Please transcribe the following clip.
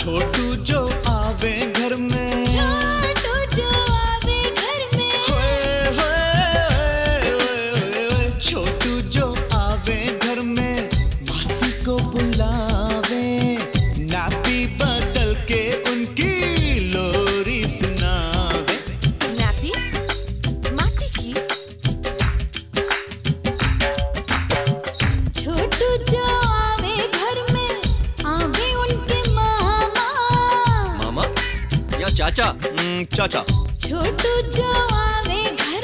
छोटू जो आवे घर में छोटू जो आवे घर में होए, होए, होए, होए, छोटू जो आवे घर में मासी को बुलावे नापी बदल के उनकी लोरी सुनावे नाती मासी की छोटू जो आवे घर में आवे उनके मामा मामा या चाचा हम्म, चाचा छोटू जो आवे घर